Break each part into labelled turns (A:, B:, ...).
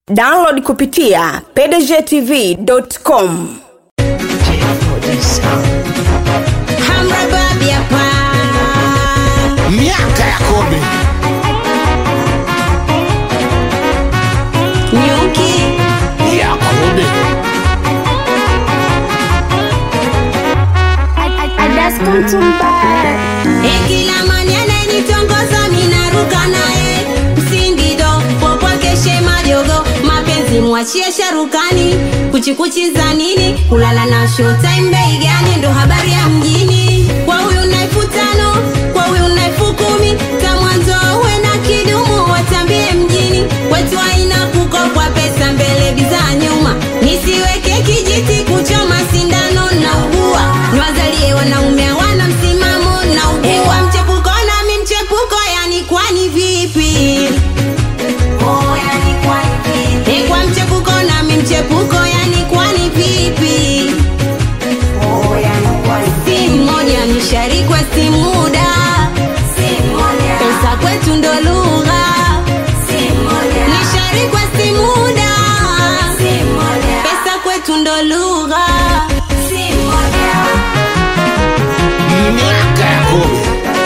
A: download kupitia pdgtv.com
B: Hamra babi hapa.
C: miaka ya kobe
B: Nyuki.
C: ya kobe
B: Eh, kila mani anayenitongoza minaruka naye msingido popwakeshe majogo mapenzi mwachie sharukani kuchikuchi za nini kulala na showtime bei gani ndo habari ya mjini kwa huyu na elfu tano kwa huyu na elfu kumi ta mwanzo uwe na kidumu watambie mjini wetu haina kukopwa pesa mbele bidhaa nyuma nisiweke kijiti kuchoma sindano na ugua niwazalie wanaume hawana msimamo na ugua mchepuko nami mchepuko yani kwani vipi Eh, kwa mchepuko nami mchepuko yani kwani vipi si mmoja ni sharikwa si muda pesa kwetu ndo lugha ni sharikwa si muda pesa kwetu ndo lugha
C: miaka ya kobe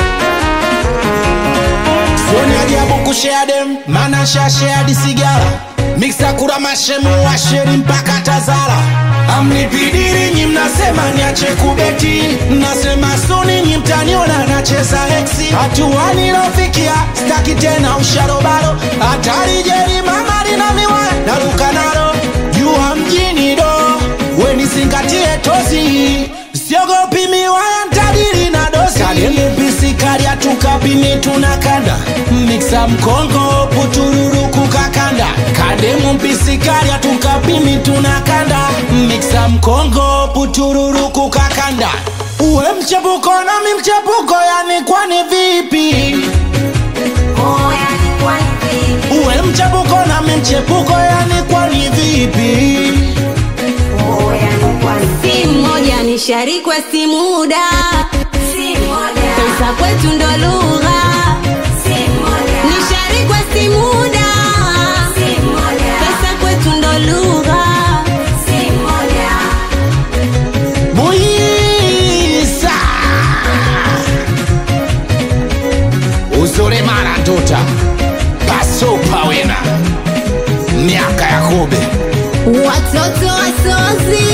C: sioni ajabu kushea dem mana shashea disigara miksa kura mashemu washeri mpaka tazara amnipidiri nyi mnasema niache kubeti mnasema suni nyi mtaniona nacheza heksi hatua nilofikia staki tena usharobaro hatari jeri mama lina miwa naruka nalo jua mjini do wenizingatie tozi siogopi miwaya ntadiri na dosi kalilipisikaria tukapini tunakanda miksa mkongo putururu kukakanda kademu mpisikaria tukapini tunakanda miksa mkongo putururu kukakanda uwe mchepuko nami mchepuko yani kwani vipi uwe mchepuko nami mchepuko yani kwani vipi
B: si mmoja ni sharikwa si muda pesa kwetu ndo lugha ni sharikwa si muda pesa kwetu ndo lugha
C: Buisa Uzore mara ndota Paso pawena Miaka ya kobe
B: watoto wasozi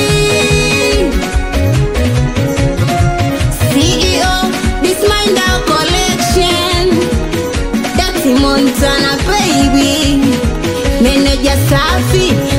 B: CEO Disminder Collection Dati Montana baby Meneja safi